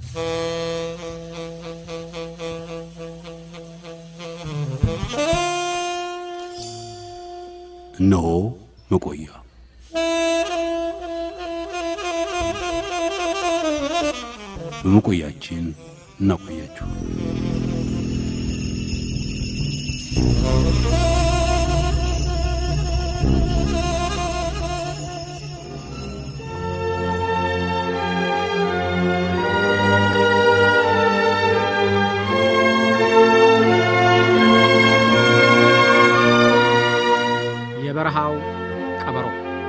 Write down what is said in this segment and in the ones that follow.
እነሆ መቆያ በመቆያችን እናቆያችሁ። የበረሃው ቀበሮ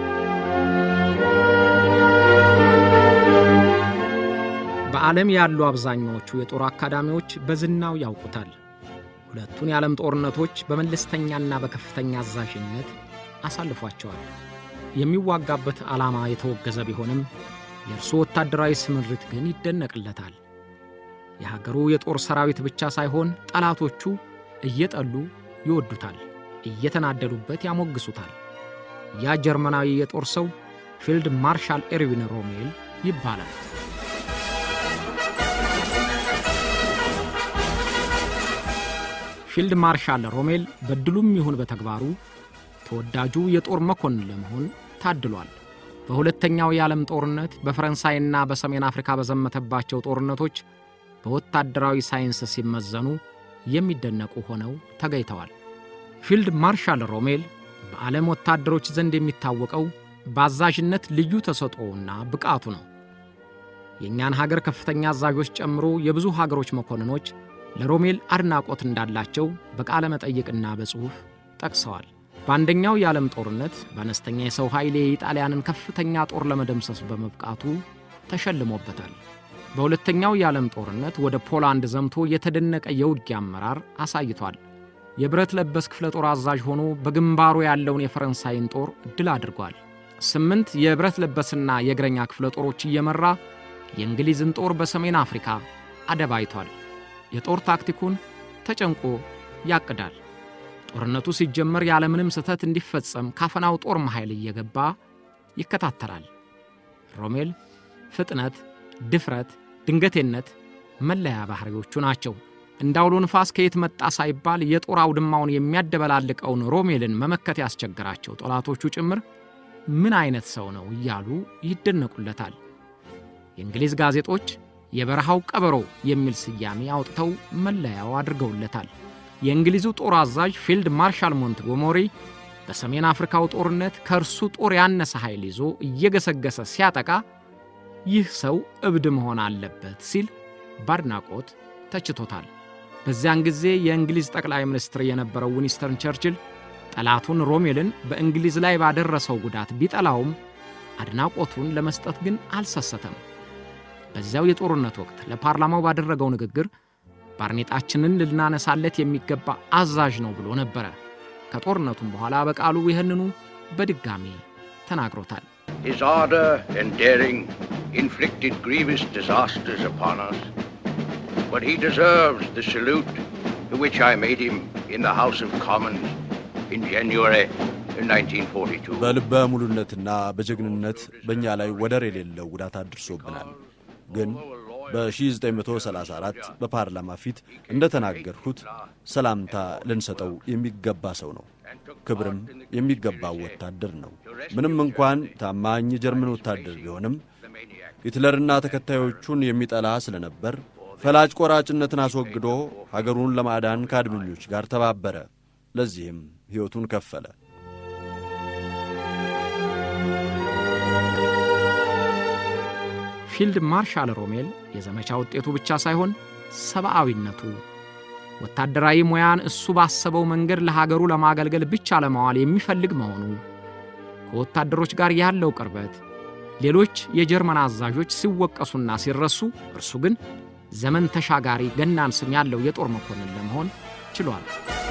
በዓለም ያሉ አብዛኛዎቹ የጦር አካዳሚዎች በዝናው ያውቁታል። ሁለቱን የዓለም ጦርነቶች በመለስተኛና በከፍተኛ አዛዥነት አሳልፏቸዋል። የሚዋጋበት ዓላማ የተወገዘ ቢሆንም የእርሱ ወታደራዊ ስምሪት ግን ይደነቅለታል። የሀገሩ የጦር ሰራዊት ብቻ ሳይሆን ጠላቶቹ እየጠሉ ይወዱታል፣ እየተናደዱበት ያሞግሱታል። ያ ጀርመናዊ የጦር ሰው ፊልድ ማርሻል ኤርዊን ሮሜል ይባላል። ፊልድ ማርሻል ሮሜል በድሉም ይሁን በተግባሩ ተወዳጁ የጦር መኮንን ለመሆን ታድሏል። በሁለተኛው የዓለም ጦርነት በፈረንሳይና በሰሜን አፍሪካ በዘመተባቸው ጦርነቶች በወታደራዊ ሳይንስ ሲመዘኑ የሚደነቁ ሆነው ተገኝተዋል። ፊልድ ማርሻል ሮሜል በዓለም ወታደሮች ዘንድ የሚታወቀው በአዛዥነት ልዩ ተሰጥኦውና ብቃቱ ነው። የእኛን ሀገር ከፍተኛ አዛዦች ጨምሮ የብዙ ሀገሮች መኮንኖች ለሮሜል አድናቆት እንዳላቸው በቃለ መጠይቅና በጽሑፍ ጠቅሰዋል። በአንደኛው የዓለም ጦርነት በአነስተኛ የሰው ኃይል የኢጣሊያንን ከፍተኛ ጦር ለመደምሰስ በመብቃቱ ተሸልሞበታል። በሁለተኛው የዓለም ጦርነት ወደ ፖላንድ ዘምቶ የተደነቀ የውጊያ አመራር አሳይቷል። የብረት ለበስ ክፍለ ጦር አዛዥ ሆኖ በግንባሩ ያለውን የፈረንሳይን ጦር ድል አድርጓል። ስምንት የብረት ለበስና የእግረኛ ክፍለ ጦሮች እየመራ የእንግሊዝን ጦር በሰሜን አፍሪካ አደባይቷል። የጦር ታክቲኩን ተጨንቆ ያቅዳል። ጦርነቱ ሲጀመር ያለምንም ስህተት እንዲፈጸም ካፈናው ጦር መኃይል እየገባ ይከታተላል። ሮሜል ፍጥነት፣ ድፍረት፣ ድንገቴነት መለያ ባሕሪዎቹ ናቸው። እንደ አውሎ ንፋስ ከየት መጣ ሳይባል የጦር አውድማውን የሚያደበላልቀውን ሮሜልን መመከት ያስቸግራቸው ጠላቶቹ ጭምር ምን አይነት ሰው ነው እያሉ ይደነቁለታል። የእንግሊዝ ጋዜጦች የበረሃው ቀበሮ የሚል ስያሜ አውጥተው መለያው አድርገውለታል። የእንግሊዙ ጦር አዛዥ ፊልድ ማርሻል ሞንትጎሞሪ በሰሜን አፍሪካው ጦርነት ከእርሱ ጦር ያነሰ ኃይል ይዞ እየገሰገሰ ሲያጠቃ ይህ ሰው እብድ መሆን አለበት ሲል በአድናቆት ተችቶታል። በዚያን ጊዜ የእንግሊዝ ጠቅላይ ሚኒስትር የነበረው ዊንስተን ቸርችል ጠላቱን ሮሜልን በእንግሊዝ ላይ ባደረሰው ጉዳት ቢጠላውም አድናቆቱን ለመስጠት ግን አልሰሰተም። በዚያው የጦርነት ወቅት ለፓርላማው ባደረገው ንግግር ባርኔጣችንን ልናነሳለት የሚገባ አዛዥ ነው ብሎ ነበረ። ከጦርነቱም በኋላ በቃሉ ይህንኑ በድጋሜ ተናግሮታል። His ardor and daring inflicted grievous disasters upon us, but he deserves the salute to which I made him in the House of Commons in January 1942. በልበ ሙሉነትና በጀግንነት በእኛ ላይ ወደር የሌለው ጉዳት አድርሶብናል። ግን በ1934 በፓርላማ ፊት እንደተናገርሁት ሰላምታ ልንሰጠው የሚገባ ሰው ነው። ክብርም የሚገባው ወታደር ነው። ምንም እንኳን ታማኝ የጀርመን ወታደር ቢሆንም ሂትለርና ተከታዮቹን የሚጠላ ስለነበር ፈላጭ ቆራጭነትን አስወግዶ ሀገሩን ለማዳን ከአድመኞች ጋር ተባበረ። ለዚህም ሕይወቱን ከፈለ። ፊልድ ማርሻል ሮሜል የዘመቻ ውጤቱ ብቻ ሳይሆን ሰብአዊነቱ ወታደራዊ ሙያን እሱ ባሰበው መንገድ ለሀገሩ ለማገልገል ብቻ ለማዋል የሚፈልግ መሆኑ ከወታደሮች ጋር ያለው ቅርበት ሌሎች የጀርመን አዛዦች ሲወቀሱና ሲረሱ፣ እርሱ ግን ዘመን ተሻጋሪ ገናን ስም ያለው የጦር መኮንን ለመሆን ችሏል።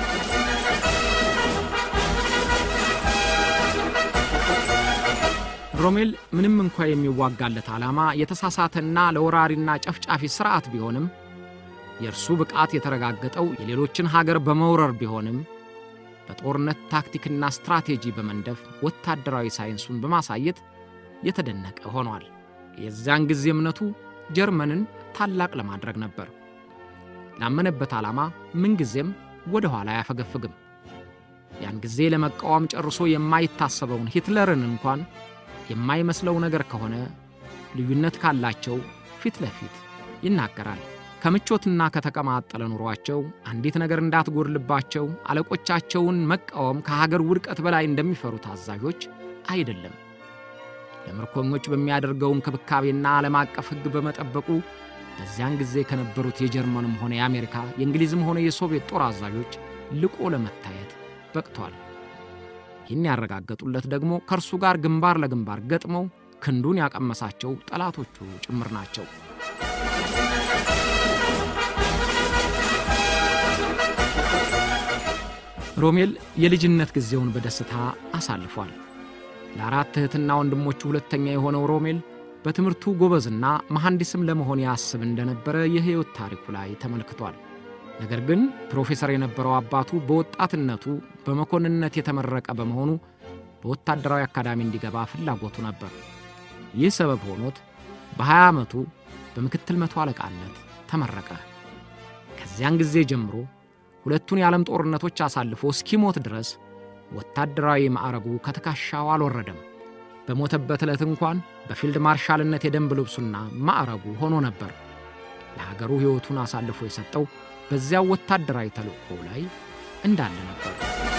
ሮሜል ምንም እንኳ የሚዋጋለት ዓላማ የተሳሳተና ለወራሪና ጨፍጫፊ ሥርዓት ቢሆንም የእርሱ ብቃት የተረጋገጠው የሌሎችን ሀገር በመውረር ቢሆንም በጦርነት ታክቲክና ስትራቴጂ በመንደፍ ወታደራዊ ሳይንሱን በማሳየት የተደነቀ ሆኗል። የዚያን ጊዜ እምነቱ ጀርመንን ታላቅ ለማድረግ ነበር። ላመነበት ዓላማ ምንጊዜም ወደ ኋላ አያፈገፍግም። ያን ጊዜ ለመቃወም ጨርሶ የማይታሰበውን ሂትለርን እንኳን የማይመስለው ነገር ከሆነ ልዩነት ካላቸው ፊት ለፊት ይናገራል። ከምቾትና ከተቀማጠለ ኑሯቸው አንዲት ነገር እንዳትጎድልባቸው አለቆቻቸውን መቃወም ከሀገር ውድቀት በላይ እንደሚፈሩት አዛዦች አይደለም። ለምርኮኞች በሚያደርገው እንክብካቤና ዓለም አቀፍ ሕግ በመጠበቁ በዚያን ጊዜ ከነበሩት የጀርመንም ሆነ የአሜሪካ የእንግሊዝም ሆነ የሶቪየት ጦር አዛዦች ልቆ ለመታየት በቅቷል። ይህን ያረጋገጡለት ደግሞ ከእርሱ ጋር ግንባር ለግንባር ገጥመው ክንዱን ያቀመሳቸው ጠላቶቹ ጭምር ናቸው። ሮሜል የልጅነት ጊዜውን በደስታ አሳልፏል። ለአራት እህትና ወንድሞቹ ሁለተኛ የሆነው ሮሜል በትምህርቱ ጎበዝና መሐንዲስም ለመሆን ያስብ እንደነበረ የሕይወት ታሪኩ ላይ ተመልክቷል። ነገር ግን ፕሮፌሰር የነበረው አባቱ በወጣትነቱ በመኮንንነት የተመረቀ በመሆኑ በወታደራዊ አካዳሚ እንዲገባ ፍላጎቱ ነበር። ይህ ሰበብ ሆኖት በ20 ዓመቱ በምክትል መቶ አለቃነት ተመረቀ። ከዚያን ጊዜ ጀምሮ ሁለቱን የዓለም ጦርነቶች አሳልፎ እስኪሞት ድረስ ወታደራዊ ማዕረጉ ከትከሻው አልወረደም። በሞተበት ዕለት እንኳን በፊልድ ማርሻልነት የደንብ ልብሱና ማዕረጉ ሆኖ ነበር። ለሀገሩ ሕይወቱን አሳልፎ የሰጠው በዚያው ወታደራዊ ተልእኮ ላይ እንዳለ ነበር።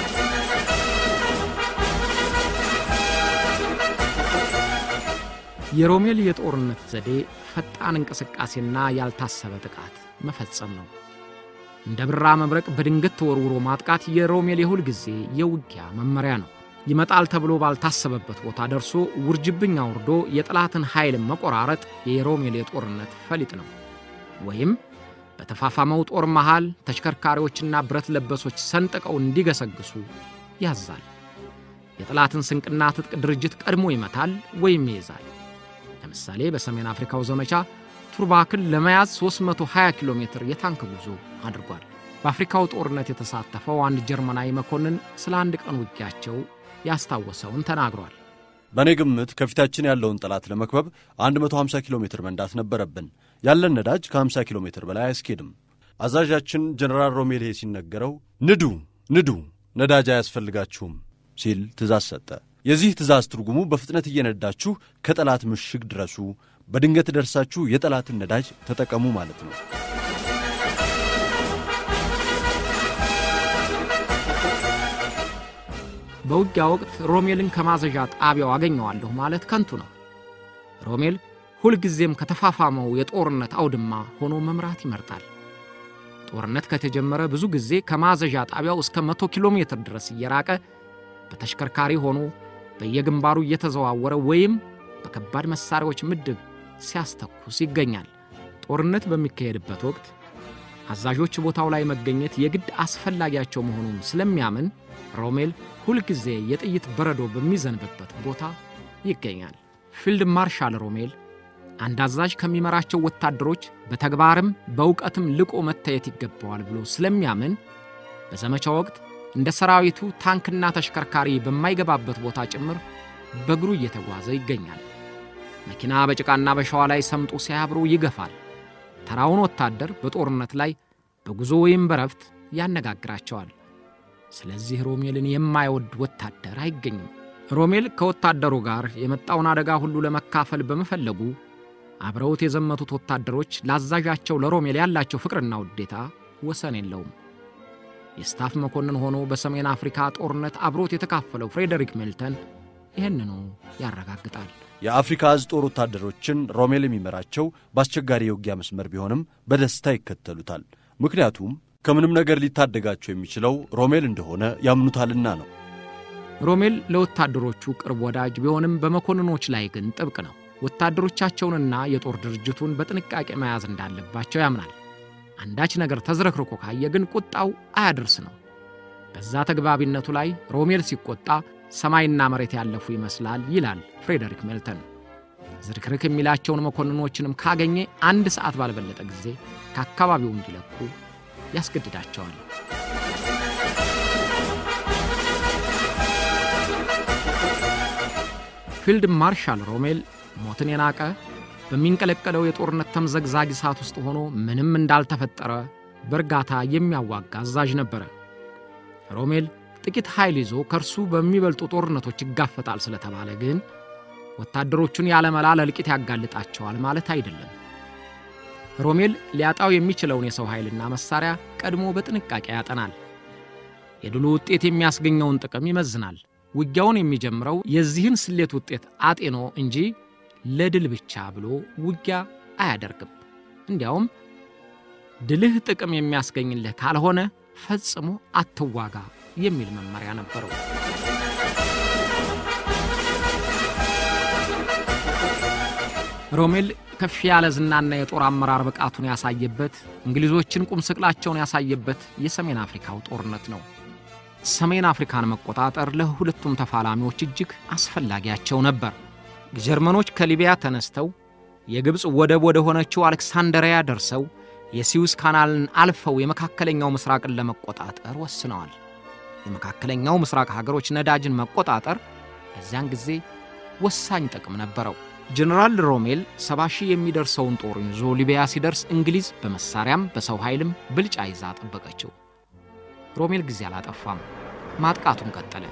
የሮሜል የጦርነት ዘዴ ፈጣን እንቅስቃሴና ያልታሰበ ጥቃት መፈጸም ነው። እንደ ብራ መብረቅ በድንገት ተወርውሮ ማጥቃት የሮሜል የሁል ጊዜ የውጊያ መመሪያ ነው። ይመጣል ተብሎ ባልታሰበበት ቦታ ደርሶ ውርጅብኝ አውርዶ የጠላትን ኃይል መቆራረጥ የሮሜል የጦርነት ፈሊጥ ነው። ወይም በተፋፋመው ጦር መሃል ተሽከርካሪዎችና ብረት ለበሶች ሰንጥቀው እንዲገሰግሱ ያዛል። የጠላትን ስንቅና ትጥቅ ድርጅት ቀድሞ ይመታል ወይም ይይዛል። ለምሳሌ በሰሜን አፍሪካው ዘመቻ ቱርባክን ለመያዝ 320 ኪሎ ሜትር የታንክ ጉዞ አድርጓል። በአፍሪካው ጦርነት የተሳተፈው አንድ ጀርመናዊ መኮንን ስለ አንድ ቀን ውጊያቸው ያስታወሰውን ተናግሯል። በእኔ ግምት ከፊታችን ያለውን ጠላት ለመክበብ 150 ኪሎ ሜትር መንዳት ነበረብን። ያለን ነዳጅ ከ50 ኪሎ ሜትር በላይ አያስኬድም። አዛዣችን ጀነራል ሮሜልሄ ሲነገረው ንዱ ንዱ፣ ነዳጅ አያስፈልጋችሁም ሲል ትእዛዝ ሰጠ። የዚህ ትእዛዝ ትርጉሙ በፍጥነት እየነዳችሁ ከጠላት ምሽግ ድረሱ፣ በድንገት ደርሳችሁ የጠላትን ነዳጅ ተጠቀሙ ማለት ነው። በውጊያ ወቅት ሮሜልን ከማዘዣ ጣቢያው አገኘዋለሁ ማለት ከንቱ ነው። ሮሜል ሁልጊዜም ከተፋፋመው የጦርነት አውድማ ሆኖ መምራት ይመርጣል። ጦርነት ከተጀመረ ብዙ ጊዜ ከማዘዣ ጣቢያው እስከ መቶ ኪሎ ሜትር ድረስ እየራቀ በተሽከርካሪ ሆኖ በየግንባሩ እየተዘዋወረ ወይም በከባድ መሣሪያዎች ምድብ ሲያስተኩስ ይገኛል። ጦርነት በሚካሄድበት ወቅት አዛዦች ቦታው ላይ መገኘት የግድ አስፈላጊያቸው መሆኑን ስለሚያምን ሮሜል ሁልጊዜ የጥይት በረዶ በሚዘንብበት ቦታ ይገኛል። ፊልድ ማርሻል ሮሜል አንድ አዛዥ ከሚመራቸው ወታደሮች በተግባርም በእውቀትም ልቆ መታየት ይገባዋል ብሎ ስለሚያምን በዘመቻ ወቅት እንደ ሰራዊቱ ታንክና ተሽከርካሪ በማይገባበት ቦታ ጭምር በእግሩ እየተጓዘ ይገኛል። መኪና በጭቃና በሸዋ ላይ ሰምጦ ሲያብሩ ይገፋል። ተራውን ወታደር በጦርነት ላይ በጉዞ ወይም በረፍት ያነጋግራቸዋል። ስለዚህ ሮሜልን የማይወድ ወታደር አይገኝም። ሮሜል ከወታደሩ ጋር የመጣውን አደጋ ሁሉ ለመካፈል በመፈለጉ አብረውት የዘመቱት ወታደሮች ለአዛዣቸው ለሮሜል ያላቸው ፍቅርና ውዴታ ወሰን የለውም። የስታፍ መኮንን ሆኖ በሰሜን አፍሪካ ጦርነት አብሮት የተካፈለው ፍሬደሪክ ሜልተን ይህንኑ ያረጋግጣል። የአፍሪካ እዝ ጦር ወታደሮችን ሮሜል የሚመራቸው በአስቸጋሪ የውጊያ መስመር ቢሆንም በደስታ ይከተሉታል። ምክንያቱም ከምንም ነገር ሊታደጋቸው የሚችለው ሮሜል እንደሆነ ያምኑታልና ነው። ሮሜል ለወታደሮቹ ቅርብ ወዳጅ ቢሆንም በመኮንኖች ላይ ግን ጥብቅ ነው። ወታደሮቻቸውንና የጦር ድርጅቱን በጥንቃቄ መያዝ እንዳለባቸው ያምናል። አንዳች ነገር ተዝረክርኮ ካየ ግን ቁጣው አያደርስ ነው። በዛ ተግባቢነቱ ላይ ሮሜል ሲቆጣ ሰማይና መሬት ያለፉ ይመስላል ይላል ፍሬደሪክ ሜልተን። ዝርክርክ የሚላቸውን መኮንኖችንም ካገኘ አንድ ሰዓት ባልበለጠ ጊዜ ከአካባቢው እንዲለቁ ያስገድዳቸዋል። ፊልድ ማርሻል ሮሜል ሞትን የናቀ በሚንቀለቀለው የጦርነት ተምዘግዛጊ ሰዓት ውስጥ ሆኖ ምንም እንዳልተፈጠረ በእርጋታ የሚያዋጋ አዛዥ ነበረ። ሮሜል ጥቂት ኃይል ይዞ ከእርሱ በሚበልጡ ጦርነቶች ይጋፈጣል ስለተባለ ግን ወታደሮቹን ያለመላ ለእልቂት ያጋልጣቸዋል ማለት አይደለም። ሮሜል ሊያጣው የሚችለውን የሰው ኃይልና መሳሪያ ቀድሞ በጥንቃቄ ያጠናል። የድሉ ውጤት የሚያስገኘውን ጥቅም ይመዝናል። ውጊያውን የሚጀምረው የዚህን ስሌት ውጤት አጤኖ እንጂ ለድል ብቻ ብሎ ውጊያ አያደርግም። እንዲያውም ድልህ ጥቅም የሚያስገኝልህ ካልሆነ ፈጽሞ አትዋጋ የሚል መመሪያ ነበረው። ሮሜል ከፍ ያለ ዝናና የጦር አመራር ብቃቱን ያሳየበት እንግሊዞችን ቁም ስቅላቸውን ያሳየበት የሰሜን አፍሪካው ጦርነት ነው። ሰሜን አፍሪካን መቆጣጠር ለሁለቱም ተፋላሚዎች እጅግ አስፈላጊያቸው ነበር። ጀርመኖች ከሊቢያ ተነስተው የግብፅ ወደብ ወደ ሆነችው አሌክሳንደሪያ ደርሰው የሲዩስ ካናልን አልፈው የመካከለኛው ምስራቅን ለመቆጣጠር ወስነዋል። የመካከለኛው ምስራቅ ሀገሮች ነዳጅን መቆጣጠር በዚያን ጊዜ ወሳኝ ጥቅም ነበረው። ጀነራል ሮሜል ሰባ ሺህ የሚደርሰውን ጦሩን ይዞ ሊቢያ ሲደርስ እንግሊዝ በመሳሪያም በሰው ኃይልም ብልጫ ይዛ ጠበቀችው። ሮሜል ጊዜ አላጠፋም፣ ማጥቃቱን ቀጠለ።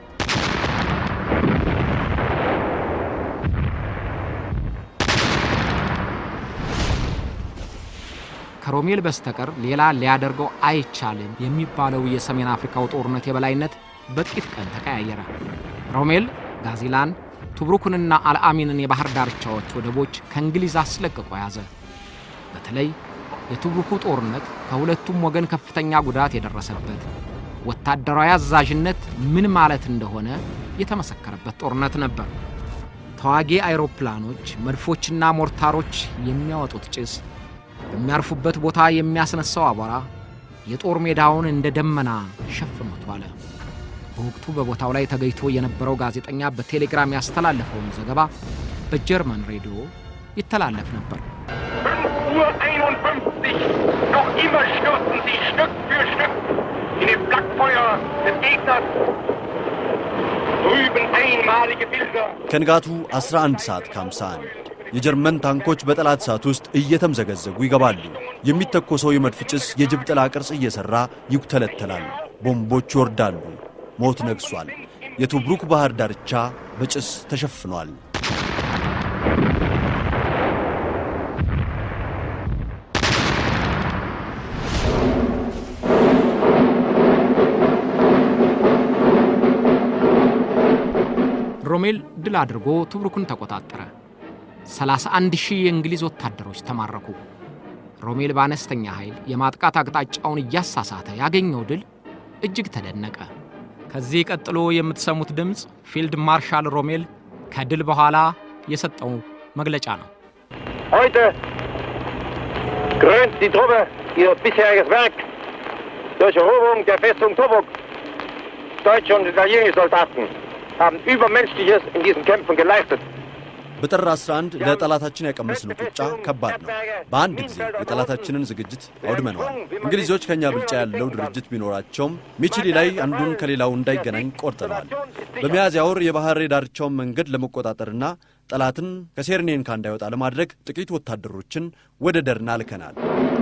ከሮሜል በስተቀር ሌላ ሊያደርገው አይቻልም የሚባለው የሰሜን አፍሪካው ጦርነት የበላይነት በጥቂት ቀን ተቀያየረ። ሮሜል ጋዚላን፣ ቱብሩክንና አልአሚንን የባህር ዳርቻዎች ወደቦች ከእንግሊዝ አስለቅቆ ያዘ። በተለይ የቱብሩኩ ጦርነት ከሁለቱም ወገን ከፍተኛ ጉዳት የደረሰበት ወታደራዊ አዛዥነት ምን ማለት እንደሆነ የተመሰከረበት ጦርነት ነበር። ተዋጊ አይሮፕላኖች፣ መድፎችና ሞርታሮች የሚያወጡት ጭስ በሚያርፉበት ቦታ የሚያስነሳው አቧራ የጦር ሜዳውን እንደ ደመና ሸፍኖት ዋለ። በወቅቱ በቦታው ላይ ተገኝቶ የነበረው ጋዜጠኛ በቴሌግራም ያስተላለፈውን ዘገባ በጀርመን ሬዲዮ ይተላለፍ ነበር። Uhr 51. Noch immer stürzen sie Stück für Stück in den Flakfeuer des Gegners. Drüben einmalige Bilder. ከንጋቱ 11 ሰዓት ከ51 የጀርመን ታንኮች በጠላት ሰዓት ውስጥ እየተምዘገዘጉ ይገባሉ። የሚተኮሰው የመድፍ ጭስ የጅብ ጥላ ቅርጽ እየሠራ ይኩተለተላል። ቦምቦች ይወርዳሉ። ሞት ነግሷል። የቱብሩክ ባህር ዳርቻ በጭስ ተሸፍኗል። ሮሜል ድል አድርጎ ቱብሩክን ተቆጣጠረ። 31 ሺህ የእንግሊዝ ወታደሮች ተማረኩ። ሮሜል በአነስተኛ ኃይል የማጥቃት አቅጣጫውን እያሳሳተ ያገኘው ድል እጅግ ተደነቀ። ከዚህ ቀጥሎ የምትሰሙት ድምፅ ፊልድ ማርሻል ሮሜል ከድል በኋላ የሰጠው መግለጫ ነው። Heute krönt die Truppe ihr bisheriges Werk durch Eroberung der Festung Tobruk. Deutsche und italienische Soldaten haben Übermenschliches in diesen Kämpfen geleistet. በጥር 11 ለጠላታችን ያቀመስነው ቁጫ ከባድ ነው። በአንድ ጊዜ የጠላታችንን ዝግጅት አውድመነዋል። እንግሊዞች ከእኛ ብልጫ ያለው ድርጅት ቢኖራቸውም ሚችሊ ላይ አንዱን ከሌላው እንዳይገናኝ ቆርጠነዋል። በሚያዝያ ወር የባህር የዳርቻውን መንገድ ለመቆጣጠርና ጠላትን ከሴርኔንካ እንዳይወጣ ለማድረግ ጥቂት ወታደሮችን ወደ ደርና ልከናል።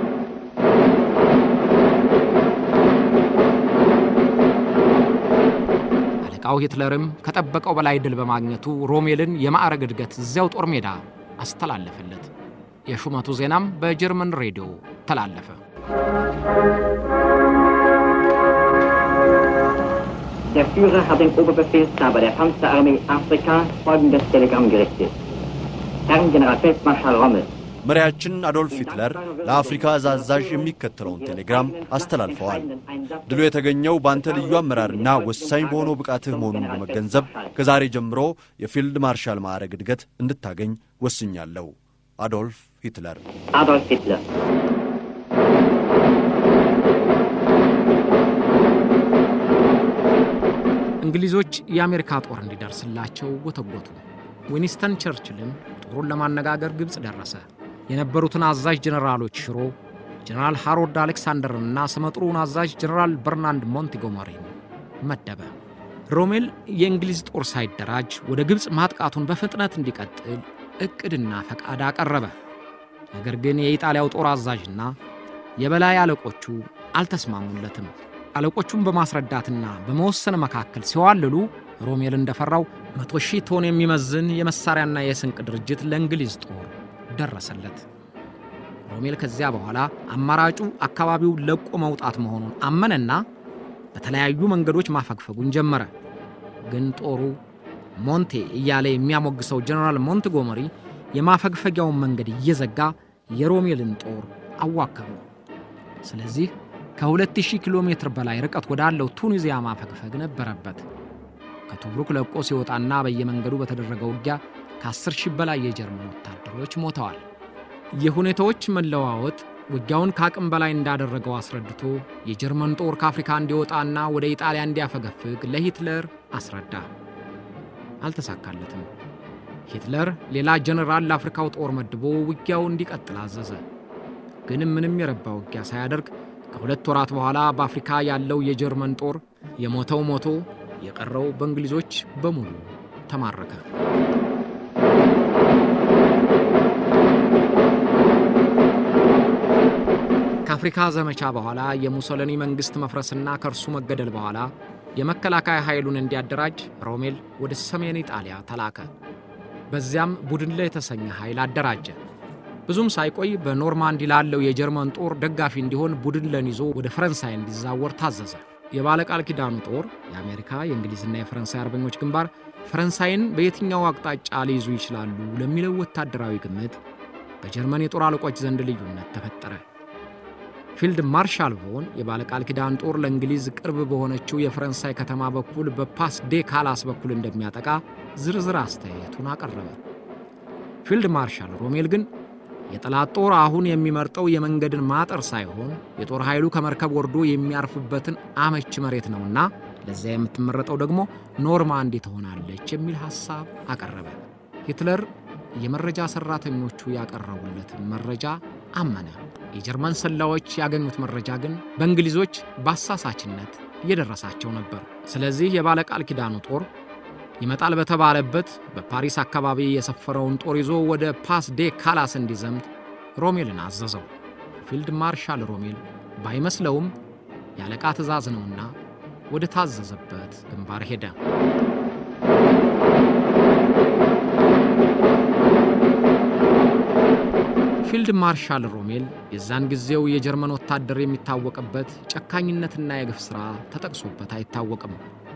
አለቃው ሂትለርም ከጠበቀው በላይ ድል በማግኘቱ ሮሜልን የማዕረግ እድገት እዚያው ጦር ሜዳ አስተላለፈለት። የሹመቱ ዜናም በጀርመን ሬዲዮ ተላለፈ። Der Führer hat dem Oberbefehlshaber der Panzerarmee Afrika folgendes Telegramm gerichtet. Herrn Generalfeldmarschall Rommel, መሪያችን አዶልፍ ሂትለር ለአፍሪካ እዝ አዛዥ የሚከተለውን ቴሌግራም አስተላልፈዋል። ድሉ የተገኘው በአንተ ልዩ አመራርና ወሳኝ በሆነው ብቃትህ መሆኑን በመገንዘብ ከዛሬ ጀምሮ የፊልድ ማርሻል ማዕረግ እድገት እንድታገኝ ወስኛለሁ። አዶልፍ ሂትለር Adolf Hitler. እንግሊዞች የአሜሪካ ጦር እንዲደርስላቸው ጎተጎቱ። ዊኒስተን ቸርችልም ጦሩን ለማነጋገር ግብፅ ደረሰ። የነበሩትን አዛዥ ጀኔራሎች ሽሮ ጀኔራል ሃሮልድ አሌክሳንደርንና ስመጥሩውን አዛዥ ጀኔራል በርናንድ ሞንቲጎመሪን መደበ። ሮሜል የእንግሊዝ ጦር ሳይደራጅ ወደ ግብፅ ማጥቃቱን በፍጥነት እንዲቀጥል ዕቅድና ፈቃድ አቀረበ። ነገር ግን የኢጣሊያው ጦር አዛዥና የበላይ አለቆቹ አልተስማሙለትም። አለቆቹን በማስረዳትና በመወሰን መካከል ሲዋልሉ ሮሜል እንደፈራው መቶ ሺህ ቶን የሚመዝን የመሳሪያና የስንቅ ድርጅት ለእንግሊዝ ጦር ደረሰለት። ሮሜል ከዚያ በኋላ አማራጩ አካባቢው ለቆ መውጣት መሆኑን አመነና በተለያዩ መንገዶች ማፈግፈጉን ጀመረ። ግን ጦሩ ሞንቴ እያለ የሚያሞግሰው ጀነራል ሞንትጎመሪ የማፈግፈጊያውን መንገድ እየዘጋ የሮሜልን ጦር አዋከቡ። ስለዚህ ከ2000 ኪሎ ሜትር በላይ ርቀት ወዳለው ቱኒዚያ ማፈግፈግ ነበረበት። ከቶብሩክ ለቆ ሲወጣና በየመንገዱ በተደረገ ውጊያ ከ10 ሺህ በላይ የጀርመን ወታደሮች ሞተዋል። የሁኔታዎች መለዋወጥ ውጊያውን ከአቅም በላይ እንዳደረገው አስረድቶ የጀርመን ጦር ከአፍሪካ እንዲወጣና ወደ ኢጣሊያ እንዲያፈገፍግ ለሂትለር አስረዳ። አልተሳካለትም። ሂትለር ሌላ ጀነራል ለአፍሪካው ጦር መድቦ ውጊያው እንዲቀጥል አዘዘ። ግን ምንም የረባ ውጊያ ሳያደርግ ከሁለት ወራት በኋላ በአፍሪካ ያለው የጀርመን ጦር የሞተው ሞቶ የቀረው በእንግሊዞች በሙሉ ተማረከ። ከአፍሪካ ዘመቻ በኋላ የሙሶሊኒ መንግሥት መፍረስና ከእርሱ መገደል በኋላ የመከላከያ ኃይሉን እንዲያደራጅ ሮሜል ወደ ሰሜን ኢጣሊያ ተላከ። በዚያም ቡድን ላይ የተሰኘ ኃይል አደራጀ። ብዙም ሳይቆይ በኖርማንዲ ላለው የጀርመን ጦር ደጋፊ እንዲሆን ቡድንለን ይዞ ወደ ፈረንሳይ እንዲዛወር ታዘዘ። የባለቃል ኪዳኑ ጦር የአሜሪካ የእንግሊዝና የፈረንሳይ አርበኞች ግንባር ፈረንሳይን በየትኛው አቅጣጫ ሊይዙ ይችላሉ ለሚለው ወታደራዊ ግምት በጀርመን የጦር አለቆች ዘንድ ልዩነት ተፈጠረ። ፊልድ ማርሻል ቮን የባለቃል ኪዳን ጦር ለእንግሊዝ ቅርብ በሆነችው የፈረንሳይ ከተማ በኩል በፓስ ዴ ካላስ በኩል እንደሚያጠቃ ዝርዝር አስተያየቱን አቀረበ። ፊልድ ማርሻል ሮሜል ግን የጠላት ጦር አሁን የሚመርጠው የመንገድን ማጠር ሳይሆን የጦር ኃይሉ ከመርከብ ወርዶ የሚያርፍበትን አመች መሬት ነውና ለዚያ የምትመረጠው ደግሞ ኖርማንዲ ትሆናለች የሚል ሐሳብ አቀረበ። ሂትለር የመረጃ ሠራተኞቹ ያቀረቡለትን መረጃ አመነ። የጀርመን ሰላዮች ያገኙት መረጃ ግን በእንግሊዞች በአሳሳችነት እየደረሳቸው ነበር። ስለዚህ የባለቃል ኪዳኑ ጦር ይመጣል በተባለበት በፓሪስ አካባቢ የሰፈረውን ጦር ይዞ ወደ ፓስ ዴ ካላስ እንዲዘምት ሮሜልን አዘዘው። ፊልድ ማርሻል ሮሜል ባይመስለውም የአለቃ ትእዛዝ ነውና ወደ ታዘዘበት ግንባር ሄደ። ፊልድ ማርሻል ሮሜል የዛን ጊዜው የጀርመን ወታደር የሚታወቅበት ጨካኝነትና የግፍ ሥራ ተጠቅሶበት አይታወቅም።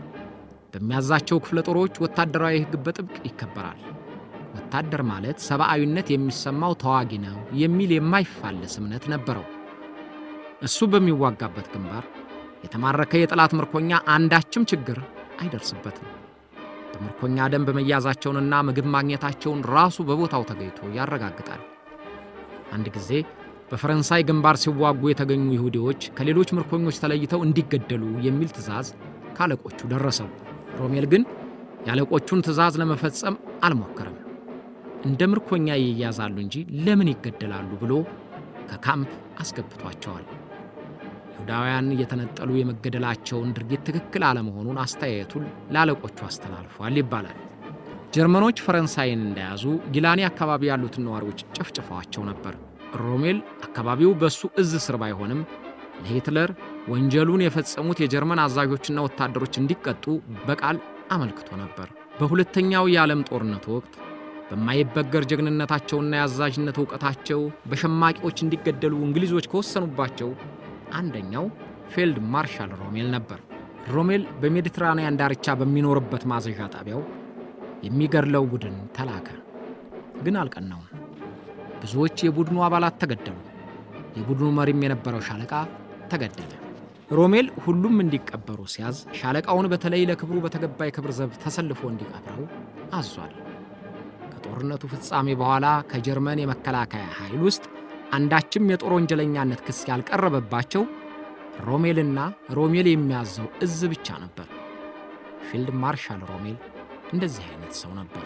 በሚያዛቸው ክፍለ ጦሮች ወታደራዊ ሕግ በጥብቅ ይከበራል። ወታደር ማለት ሰብአዊነት የሚሰማው ተዋጊ ነው የሚል የማይፋለስ እምነት ነበረው። እሱ በሚዋጋበት ግንባር የተማረከ የጠላት ምርኮኛ አንዳችም ችግር አይደርስበትም። በምርኮኛ ደንብ መያዛቸውንና ምግብ ማግኘታቸውን ራሱ በቦታው ተገኝቶ ያረጋግጣል። አንድ ጊዜ በፈረንሳይ ግንባር ሲዋጉ የተገኙ ይሁዲዎች ከሌሎች ምርኮኞች ተለይተው እንዲገደሉ የሚል ትዕዛዝ ካለቆቹ ደረሰው። ሮሜል ግን የአለቆቹን ትዕዛዝ ለመፈጸም አልሞከረም። እንደ ምርኮኛ ይያዛሉ እንጂ ለምን ይገደላሉ ብሎ ከካምፕ አስገብቷቸዋል። ይሁዳውያን እየተነጠሉ የመገደላቸውን ድርጊት ትክክል አለመሆኑን አስተያየቱን ለአለቆቹ አስተላልፏል ይባላል። ጀርመኖች ፈረንሳይን እንደያዙ ጊላኒ አካባቢ ያሉትን ነዋሪዎች ጨፍጭፈዋቸው ነበር። ሮሜል አካባቢው በእሱ እዝ ስር ባይሆንም ለሂትለር ወንጀሉን የፈጸሙት የጀርመን አዛዦችና ወታደሮች እንዲቀጡ በቃል አመልክቶ ነበር። በሁለተኛው የዓለም ጦርነት ወቅት በማይበገር ጀግንነታቸውና የአዛዥነት እውቀታቸው በሸማቂዎች እንዲገደሉ እንግሊዞች ከወሰኑባቸው አንደኛው ፊልድ ማርሻል ሮሜል ነበር። ሮሜል በሜዲትራንያን ዳርቻ በሚኖርበት ማዘዣ ጣቢያው የሚገድለው ቡድን ተላከ። ግን አልቀናውም። ብዙዎች የቡድኑ አባላት ተገደሉ። የቡድኑ መሪም የነበረው ሻለቃ ተገደለ። ሮሜል ሁሉም እንዲቀበሩ ሲያዝ ሻለቃውን በተለይ ለክብሩ በተገባ የክብር ዘብ ተሰልፎ እንዲቀብረው አዟል። ከጦርነቱ ፍጻሜ በኋላ ከጀርመን የመከላከያ ኃይል ውስጥ አንዳችም የጦር ወንጀለኛነት ክስ ያልቀረበባቸው ሮሜልና ሮሜል የሚያዘው እዝ ብቻ ነበር። ፊልድ ማርሻል ሮሜል እንደዚህ አይነት ሰው ነበር።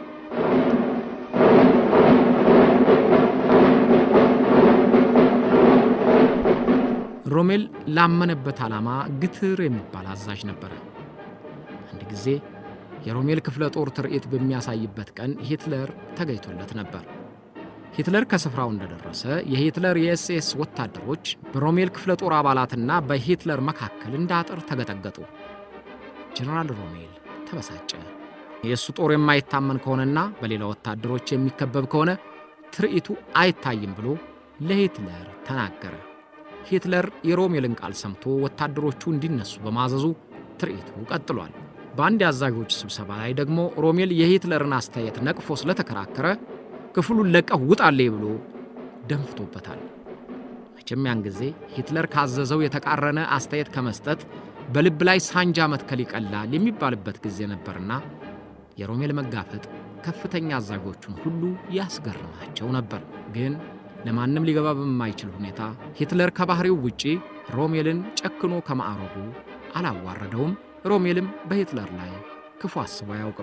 ሮሜል ላመነበት ዓላማ ግትር የሚባል አዛዥ ነበረ። አንድ ጊዜ የሮሜል ክፍለ ጦር ትርኢት በሚያሳይበት ቀን ሂትለር ተገኝቶለት ነበር። ሂትለር ከስፍራው እንደደረሰ የሂትለር የኤስኤስ ወታደሮች በሮሜል ክፍለ ጦር አባላትና በሂትለር መካከል እንደ አጥር ተገጠገጡ። ጀነራል ሮሜል ተበሳጨ። የእሱ ጦር የማይታመን ከሆነና በሌላ ወታደሮች የሚከበብ ከሆነ ትርኢቱ አይታይም ብሎ ለሂትለር ተናገረ። ሂትለር የሮሜልን ቃል ሰምቶ ወታደሮቹ እንዲነሱ በማዘዙ ትርኢቱ ቀጥሏል። በአንድ የአዛዦች ስብሰባ ላይ ደግሞ ሮሜል የሂትለርን አስተያየት ነቅፎ ስለተከራከረ ክፍሉን ለቀህ ውጣሌ ብሎ ደንፍቶበታል። መቼም ያን ጊዜ ሂትለር ካዘዘው የተቃረነ አስተያየት ከመስጠት በልብ ላይ ሳንጃ መትከል ይቀላል የሚባልበት ጊዜ ነበርና የሮሜል መጋፈጥ ከፍተኛ አዛዦቹን ሁሉ ያስገርማቸው ነበር። ግን ለማንም ሊገባ በማይችል ሁኔታ ሂትለር ከባህሪው ውጪ ሮሜልን ጨክኖ ከማዕረጉ አላዋረደውም። ሮሜልም በሂትለር ላይ ክፉ አስቦ አያውቅም።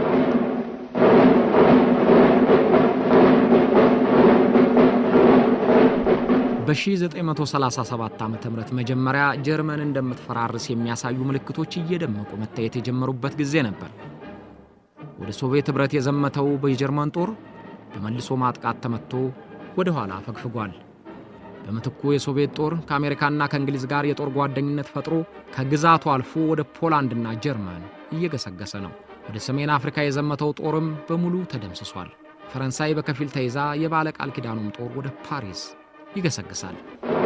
በ1937 ዓ ም መጀመሪያ ጀርመን እንደምትፈራርስ የሚያሳዩ ምልክቶች እየደመቁ መታየት የጀመሩበት ጊዜ ነበር። ወደ ሶቪየት ኅብረት የዘመተው የጀርመን ጦር በመልሶ ማጥቃት ተመትቶ ወደ ኋላ ፈግፍጓል። በምትኩ የሶቪየት ጦር ከአሜሪካና ከእንግሊዝ ጋር የጦር ጓደኝነት ፈጥሮ ከግዛቱ አልፎ ወደ ፖላንድና ጀርመን እየገሰገሰ ነው። ወደ ሰሜን አፍሪካ የዘመተው ጦርም በሙሉ ተደምስሷል። ፈረንሳይ በከፊል ተይዛ የባለ ቃል ኪዳኑም ጦር ወደ ፓሪስ ይገሰግሳል።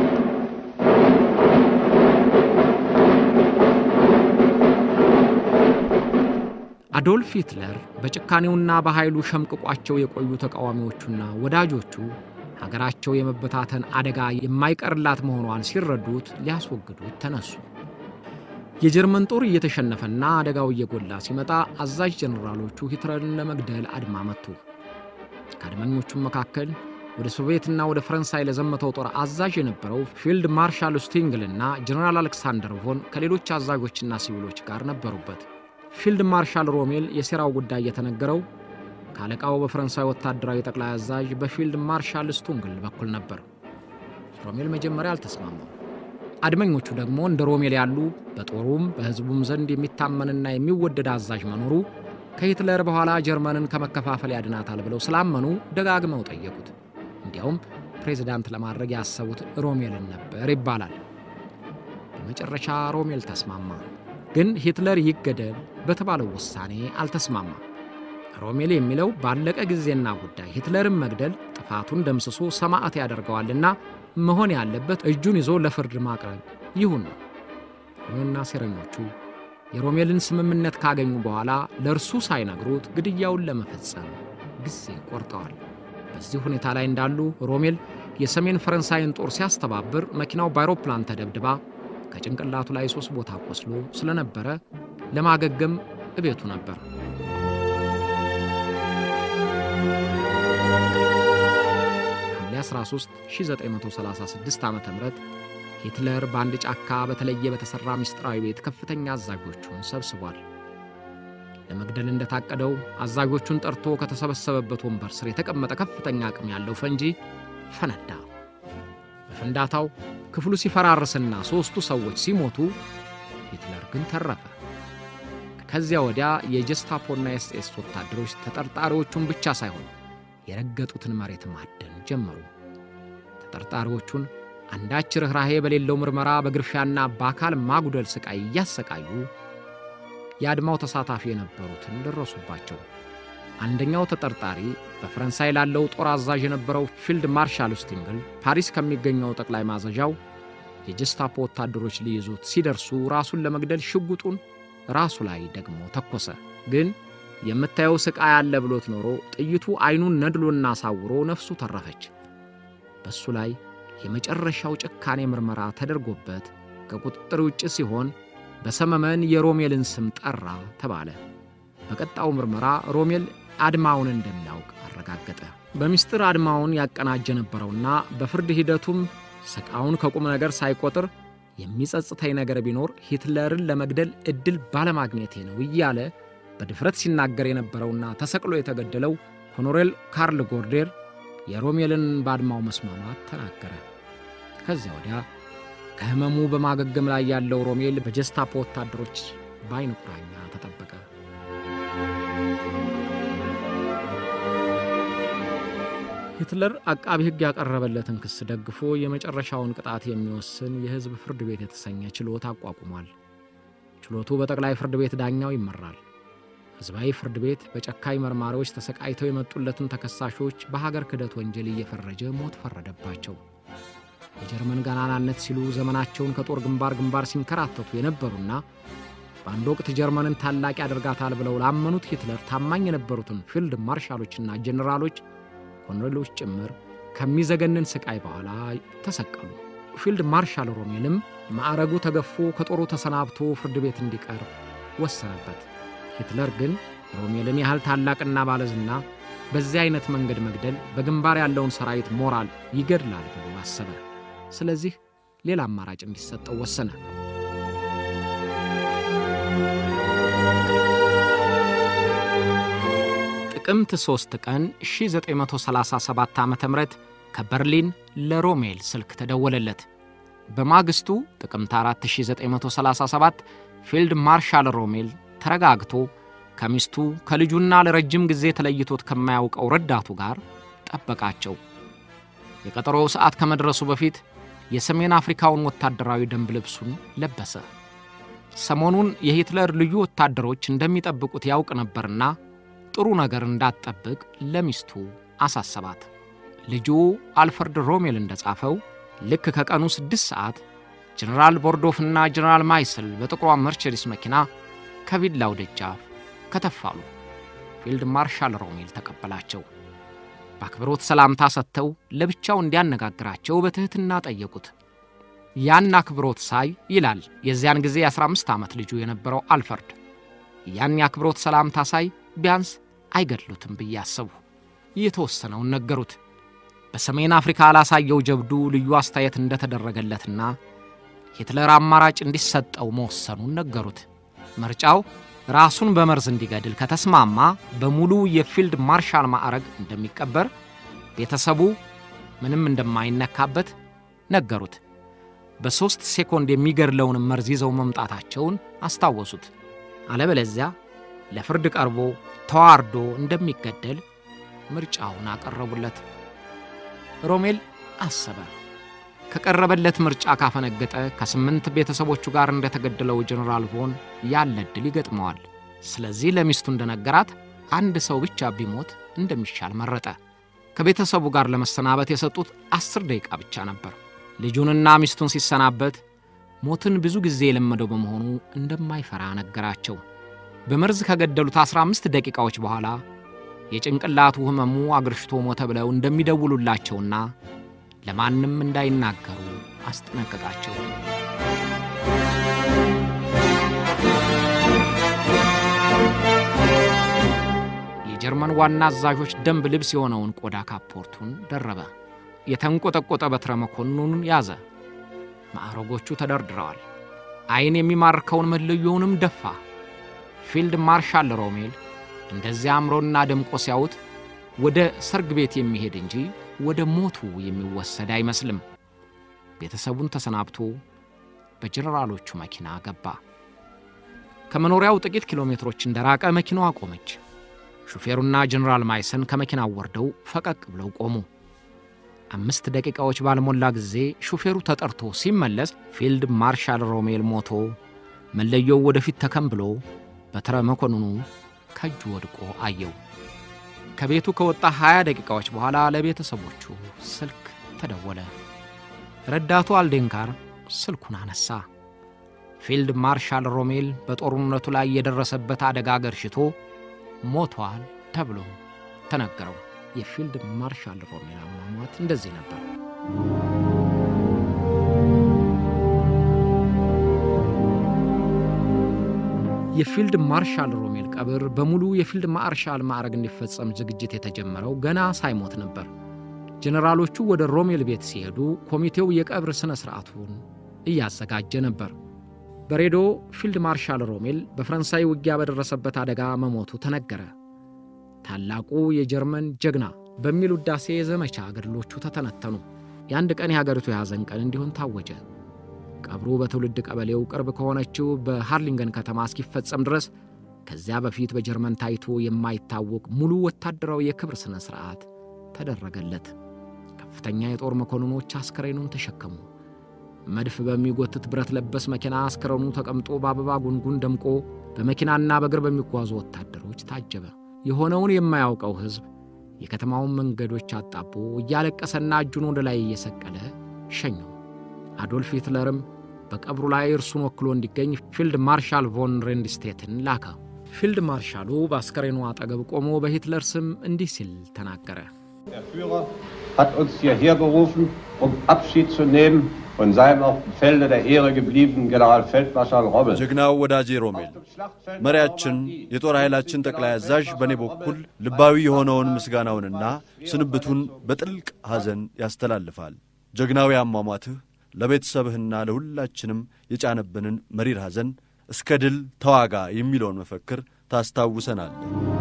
አዶልፍ ሂትለር በጭካኔውና በኃይሉ ሸምቅቋቸው የቆዩ ተቃዋሚዎቹና ወዳጆቹ ሀገራቸው የመበታተን አደጋ የማይቀርላት መሆኗን ሲረዱት ሊያስወግዱት ተነሱ። የጀርመን ጦር እየተሸነፈና አደጋው እየጎላ ሲመጣ አዛዥ ጀኔራሎቹ ሂትለርን ለመግደል አድማ መቱ። ከአድመኞቹም መካከል ወደ ሶቪየትና ወደ ፈረንሳይ ለዘመተው ጦር አዛዥ የነበረው ፊልድ ማርሻል ስቲንግልና ጀኔራል አሌክሳንደር ቮን ከሌሎች አዛዦችና ሲቪሎች ጋር ነበሩበት። ፊልድ ማርሻል ሮሜል የሴራው ጉዳይ የተነገረው ከአለቃው በፈረንሳይ ወታደራዊ ጠቅላይ አዛዥ በፊልድ ማርሻል ስቱንግል በኩል ነበር። ሮሜል መጀመሪያ አልተስማማም። አድመኞቹ ደግሞ እንደ ሮሜል ያሉ በጦሩም በሕዝቡም ዘንድ የሚታመንና የሚወደድ አዛዥ መኖሩ ከሂትለር በኋላ ጀርመንን ከመከፋፈል ያድናታል ብለው ስላመኑ ደጋግመው ጠየቁት። እንዲያውም ፕሬዚዳንት ለማድረግ ያሰቡት ሮሜልን ነበር ይባላል። በመጨረሻ ሮሜል ተስማማ። ግን ሂትለር ይገደል በተባለው ውሳኔ አልተስማማም። ሮሜል የሚለው ባለቀ ጊዜና ጉዳይ ሂትለርን መግደል ጥፋቱን ደምስሶ ሰማዕት ያደርገዋልና መሆን ያለበት እጁን ይዞ ለፍርድ ማቅረብ ይሁን ነው። ይሁንና ሴረኞቹ የሮሜልን ስምምነት ካገኙ በኋላ ለእርሱ ሳይነግሩት ግድያውን ለመፈጸም ጊዜ ቆርጠዋል። በዚህ ሁኔታ ላይ እንዳሉ ሮሜል የሰሜን ፈረንሳይን ጦር ሲያስተባብር መኪናው በአውሮፕላን ተደብድባ ከጭንቅላቱ ላይ ሦስት ቦታ ቆስሎ ስለነበረ ለማገገም እቤቱ ነበር። ሐምሌ 13 1936 ዓ ም ሂትለር በአንድ ጫካ በተለየ በተሠራ ምስጢራዊ ቤት ከፍተኛ አዛዦቹን ሰብስቧል። ለመግደል እንደታቀደው አዛዦቹን ጠርቶ ከተሰበሰበበት ወንበር ስር የተቀመጠ ከፍተኛ አቅም ያለው ፈንጂ ፈነዳ። በፍንዳታው ክፍሉ ሲፈራርስና ሦስቱ ሰዎች ሲሞቱ ሂትለር ግን ተረፈ። ከዚያ ወዲያ የጀስታፖና የኤስኤስ ወታደሮች ተጠርጣሪዎቹን ብቻ ሳይሆን የረገጡትን መሬት ማደን ጀመሩ። ተጠርጣሪዎቹን አንዳች ርኅራሄ በሌለው ምርመራ በግርፊያና በአካል ማጉደል ሥቃይ እያሰቃዩ የአድማው ተሳታፊ የነበሩትን ደረሱባቸው። አንደኛው ተጠርጣሪ በፈረንሳይ ላለው ጦር አዛዥ የነበረው ፊልድ ማርሻል ስቲንግል ፓሪስ ከሚገኘው ጠቅላይ ማዘዣው የጀስታፖ ወታደሮች ሊይዙት ሲደርሱ ራሱን ለመግደል ሽጉጡን ራሱ ላይ ደግሞ ተኮሰ። ግን የምታየው ሥቃይ አለ ብሎት ኖሮ ጥይቱ ዐይኑን ነድሎና አሳውሮ ነፍሱ ተረፈች። በእሱ ላይ የመጨረሻው ጭካኔ ምርመራ ተደርጎበት ከቁጥጥር ውጭ ሲሆን በሰመመን የሮሜልን ስም ጠራ ተባለ። በቀጣው ምርመራ ሮሜል አድማውን እንደሚያውቅ አረጋገጠ። በምስጢር አድማውን ያቀናጀ ነበረውና በፍርድ ሂደቱም ስቃውን ከቁም ነገር ሳይቆጥር የሚጸጽተኝ ነገር ቢኖር ሂትለርን ለመግደል ዕድል ባለማግኘቴ ነው እያለ በድፍረት ሲናገር የነበረውና ተሰቅሎ የተገደለው ኮሎኔል ካርል ጎርዴር የሮሜልን በአድማው መስማማት ተናገረ። ከዚያ ወዲያ ከሕመሙ በማገገም ላይ ያለው ሮሜል በጀስታፖ ወታደሮች በዓይነ ቁራኛ ተጠበቀ። ሂትለር አቃቢ ሕግ ያቀረበለትን ክስ ደግፎ የመጨረሻውን ቅጣት የሚወስን የሕዝብ ፍርድ ቤት የተሰኘ ችሎት አቋቁሟል። ችሎቱ በጠቅላይ ፍርድ ቤት ዳኛው ይመራል። ሕዝባዊ ፍርድ ቤት በጨካኝ መርማሪዎች ተሰቃይተው የመጡለትን ተከሳሾች በሀገር ክህደት ወንጀል እየፈረጀ ሞት ፈረደባቸው። የጀርመን ገናናነት ሲሉ ዘመናቸውን ከጦር ግንባር ግንባር ሲንከራተቱ የነበሩና በአንድ ወቅት ጀርመንን ታላቅ ያደርጋታል ብለው ላመኑት ሂትለር ታማኝ የነበሩትን ፊልድ ማርሻሎችና ጄኔራሎች ኮሎኔሎች ጭምር ከሚዘገንን ስቃይ በኋላ ተሰቀሉ። ፊልድ ማርሻል ሮሜልም ማዕረጉ ተገፎ ከጦሩ ተሰናብቶ ፍርድ ቤት እንዲቀርብ ወሰነበት። ሂትለር ግን ሮሜልን ያህል ታላቅና ባለዝና በዚህ አይነት መንገድ መግደል በግንባር ያለውን ሰራዊት ሞራል ይገድላል ብሎ አሰበ። ስለዚህ ሌላ አማራጭ እንዲሰጠው ወሰነ። ጥቅምት 3 ቀን 1937 ዓ ም ከበርሊን ለሮሜል ስልክ ተደወለለት። በማግስቱ ጥቅምት 4937 ፊልድ ማርሻል ሮሜል ተረጋግቶ ከሚስቱ ከልጁና ለረጅም ጊዜ ተለይቶት ከማያውቀው ረዳቱ ጋር ጠበቃቸው። የቀጠሮው ሰዓት ከመድረሱ በፊት የሰሜን አፍሪካውን ወታደራዊ ደንብ ልብሱን ለበሰ። ሰሞኑን የሂትለር ልዩ ወታደሮች እንደሚጠብቁት ያውቅ ነበርና ጥሩ ነገር እንዳትጠብቅ ለሚስቱ አሳሰባት። ልጁ አልፈርድ ሮሜል እንደጻፈው ልክ ከቀኑ ስድስት ሰዓት ጀነራል ቦርዶፍና ጀነራል ማይስል በጥቁሯ መርቸዲስ መኪና ከቪላው ደጃፍ ከተፋሉ። ፊልድ ማርሻል ሮሜል ተቀበላቸው። በአክብሮት ሰላምታ ሰጥተው ለብቻው እንዲያነጋግራቸው በትሕትና ጠየቁት። ያን አክብሮት ሳይ ይላል የዚያን ጊዜ የ15 ዓመት ልጁ የነበረው አልፈርድ፣ ያን የአክብሮት ሰላምታ ሳይ ቢያንስ አይገድሉትም ብዬ አሰቡ። የተወሰነውን ነገሩት። በሰሜን አፍሪካ ላሳየው ጀብዱ ልዩ አስተያየት እንደተደረገለትና ሂትለር አማራጭ እንዲሰጠው መወሰኑን ነገሩት። ምርጫው ራሱን በመርዝ እንዲገድል ከተስማማ በሙሉ የፊልድ ማርሻል ማዕረግ እንደሚቀበር፣ ቤተሰቡ ምንም እንደማይነካበት ነገሩት። በሦስት ሴኮንድ የሚገድለውን መርዝ ይዘው መምጣታቸውን አስታወሱት። አለበለዚያ ለፍርድ ቀርቦ ተዋርዶ እንደሚገደል ምርጫውን አቀረቡለት። ሮሜል አሰበ። ከቀረበለት ምርጫ ካፈነገጠ ከስምንት ቤተሰቦቹ ጋር እንደተገደለው ጀኔራል ቮን ያለ ዕድል ይገጥመዋል። ስለዚህ ለሚስቱ እንደነገራት አንድ ሰው ብቻ ቢሞት እንደሚሻል መረጠ። ከቤተሰቡ ጋር ለመሰናበት የሰጡት አስር ደቂቃ ብቻ ነበር። ልጁንና ሚስቱን ሲሰናበት ሞትን ብዙ ጊዜ የለመደው በመሆኑ እንደማይፈራ ነገራቸው። በመርዝ ከገደሉት 15 ደቂቃዎች በኋላ የጭንቅላቱ ሕመሙ አገርሽቶ ሞተ ብለው እንደሚደውሉላቸውና ለማንም እንዳይናገሩ አስጠነቀቃቸው። የጀርመን ዋና አዛዦች ደንብ ልብስ የሆነውን ቆዳ ካፖርቱን ደረበ። የተንቆጠቆጠ በትረ መኮንኑን ያዘ። ማዕረጎቹ ተደርድረዋል። ዐይን የሚማርከውን መለዮውንም ደፋ። ፊልድ ማርሻል ሮሜል እንደዚያ አምሮና ደምቆ ሲያዩት ወደ ሰርግ ቤት የሚሄድ እንጂ ወደ ሞቱ የሚወሰድ አይመስልም። ቤተሰቡን ተሰናብቶ በጀነራሎቹ መኪና ገባ። ከመኖሪያው ጥቂት ኪሎ ሜትሮች እንደራቀ መኪናዋ ቆመች። ሹፌሩና ጀነራል ማይሰን ከመኪናው ወርደው ፈቀቅ ብለው ቆሙ። አምስት ደቂቃዎች ባልሞላ ጊዜ ሹፌሩ ተጠርቶ ሲመለስ ፊልድ ማርሻል ሮሜል ሞቶ መለዮው ወደፊት ተከምብሎ በትረ መኮንኑ ከእጁ ወድቆ አየው። ከቤቱ ከወጣ 20 ደቂቃዎች በኋላ ለቤተሰቦቹ ስልክ ተደወለ። ረዳቱ አልዴንካር ስልኩን አነሳ። ፊልድ ማርሻል ሮሜል በጦርነቱ ላይ የደረሰበት አደጋ ገርሽቶ ሞቷል ተብሎ ተነገረው። የፊልድ ማርሻል ሮሜል አሟሟት እንደዚህ ነበር። የፊልድ ማርሻል ሮሜል ቀብር በሙሉ የፊልድ ማርሻል ማዕረግ እንዲፈጸም ዝግጅት የተጀመረው ገና ሳይሞት ነበር። ጄኔራሎቹ ወደ ሮሜል ቤት ሲሄዱ ኮሚቴው የቀብር ሥነ ሥርዓቱን እያዘጋጀ ነበር። በሬዲዮ ፊልድ ማርሻል ሮሜል በፈረንሳይ ውጊያ በደረሰበት አደጋ መሞቱ ተነገረ። ታላቁ የጀርመን ጀግና በሚል ውዳሴ የዘመቻ ገድሎቹ ተተነተኑ። የአንድ ቀን የሀገሪቱ የሐዘን ቀን እንዲሆን ታወጀ። ቀብሩ በትውልድ ቀበሌው ቅርብ ከሆነችው በሃርሊንገን ከተማ እስኪፈጸም ድረስ ከዚያ በፊት በጀርመን ታይቶ የማይታወቅ ሙሉ ወታደራዊ የክብር ሥነ ሥርዓት ተደረገለት። ከፍተኛ የጦር መኮንኖች አስከሬኑን ተሸከሙ። መድፍ በሚጎትት ብረት ለበስ መኪና አስከሬኑ ተቀምጦ በአበባ ጉንጉን ደምቆ በመኪናና በእግር በሚጓዙ ወታደሮች ታጀበ። የሆነውን የማያውቀው ሕዝብ የከተማውን መንገዶች አጣቦ እያለቀሰና እጁን ወደ ላይ እየሰቀለ ሸኘው። አዶልፍ ሂትለርም በቀብሩ ላይ እርሱን ወክሎ እንዲገኝ ፊልድ ማርሻል ቮን ሬንድስቴትን ላከ። ፊልድ ማርሻሉ በአስከሬኑ አጠገብ ቆሞ በሂትለር ስም እንዲህ ሲል ተናገረ። Der Führer hat uns hierher berufen, um Abschied zu nehmen von seinem auf dem Felde der Ehre gebliebenen Generalfeldmarschall Rommel. ጀግናው ወዳጄ ሮሜል መሪያችን የጦር ኃይላችን ጠቅላይ አዛዥ በእኔ በኩል ልባዊ የሆነውን ምስጋናውንና ስንብቱን በጥልቅ ሐዘን ያስተላልፋል። ጀግናዊ አሟሟትህ ለቤተሰብህና ለሁላችንም የጫነብንን መሪር ሐዘን እስከ ድል ተዋጋ የሚለውን መፈክር ታስታውሰናል።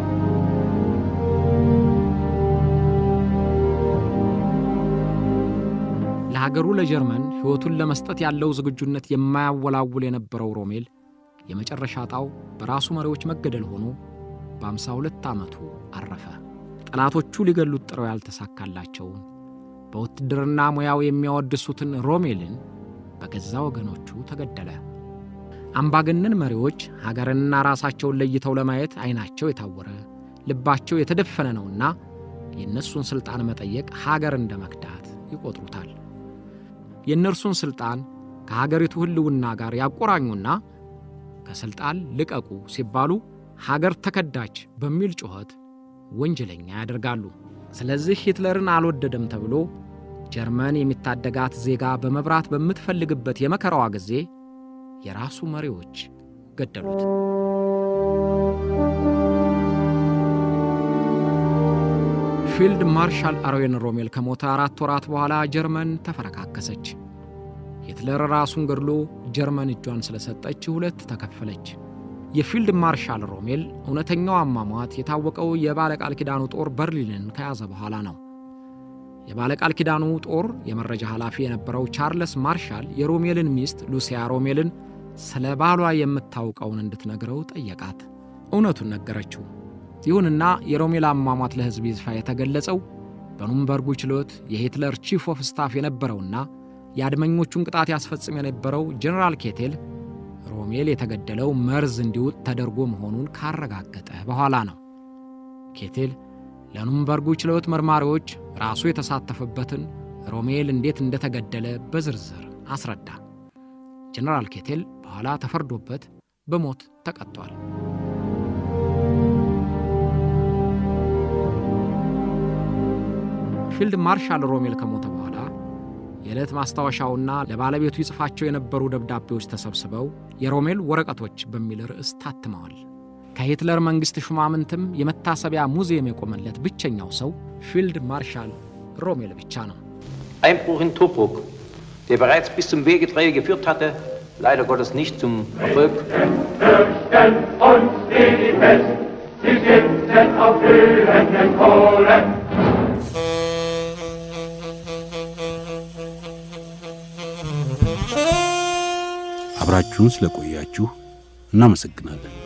ለሀገሩ ለጀርመን ሕይወቱን ለመስጠት ያለው ዝግጁነት የማያወላውል የነበረው ሮሜል የመጨረሻ ዕጣው በራሱ መሪዎች መገደል ሆኖ በአምሳ ሁለት ዓመቱ አረፈ። ጠላቶቹ ሊገሉት ጥረው ያልተሳካላቸውን በውትድርና ሙያው የሚያወድሱትን ሮሜልን በገዛ ወገኖቹ ተገደለ። አምባገነን መሪዎች ሀገርንና ራሳቸውን ለይተው ለማየት ዐይናቸው የታወረ ልባቸው የተደፈነ ነውና የእነሱን ሥልጣን መጠየቅ ሀገር እንደ መክዳት ይቆጥሩታል። የእነርሱን ሥልጣን ከሀገሪቱ ሕልውና ጋር ያቆራኙና ከሥልጣን ልቀቁ ሲባሉ ሀገር ተከዳች በሚል ጩኸት ወንጀለኛ ያደርጋሉ። ስለዚህ ሂትለርን አልወደደም ተብሎ ጀርመን የሚታደጋት ዜጋ በመብራት በምትፈልግበት የመከራዋ ጊዜ የራሱ መሪዎች ገደሉት። ፊልድ ማርሻል አርዌን ሮሜል ከሞተ አራት ወራት በኋላ ጀርመን ተፈረካከሰች። ሂትለር ራሱን ገድሎ ጀርመን እጇን ስለሰጠች ሁለት ተከፈለች። የፊልድ ማርሻል ሮሜል እውነተኛው አሟሟት የታወቀው የባለቃል ኪዳኑ ጦር በርሊንን ከያዘ በኋላ ነው። የባለቃል ኪዳኑ ጦር የመረጃ ኃላፊ የነበረው ቻርለስ ማርሻል የሮሜልን ሚስት ሉሲያ ሮሜልን ስለ ባሏ የምታውቀውን እንድትነግረው ጠየቃት። እውነቱን ነገረችው። ይሁንና የሮሜል አሟሟት ለሕዝብ ይፋ የተገለጸው በኑምበርጉ ችሎት የሂትለር ቺፍ ኦፍ ስታፍ የነበረውና የአድመኞቹን ቅጣት ያስፈጽም የነበረው ጀኔራል ኬቴል ሮሜል የተገደለው መርዝ እንዲውጥ ተደርጎ መሆኑን ካረጋገጠ በኋላ ነው። ኬቴል ለኑምበርጉ ችሎት መርማሪዎች ራሱ የተሳተፈበትን ሮሜል እንዴት እንደተገደለ በዝርዝር አስረዳ። ጀኔራል ኬቴል በኋላ ተፈርዶበት በሞት ተቀጥቷል። ፊልድ ማርሻል ሮሜል ከሞተ በኋላ የዕለት ማስታወሻውና ለባለቤቱ ይጽፋቸው የነበሩ ደብዳቤዎች ተሰብስበው የሮሜል ወረቀቶች በሚል ርዕስ ታትመዋል። ከሂትለር መንግሥት ሹማምንትም የመታሰቢያ ሙዚየም የቆመለት ብቸኛው ሰው ፊልድ ማርሻል ሮሜል ብቻ ነው። Einbruch in Tobruk, der bereits bis zum Wegetreue geführt hatte, leider Gottes nicht zum Erfolg. Fürchten uns die Pest, sie sitzen auf glühenden Kohlen. አብራችሁን ስለቆያችሁ እናመሰግናለን።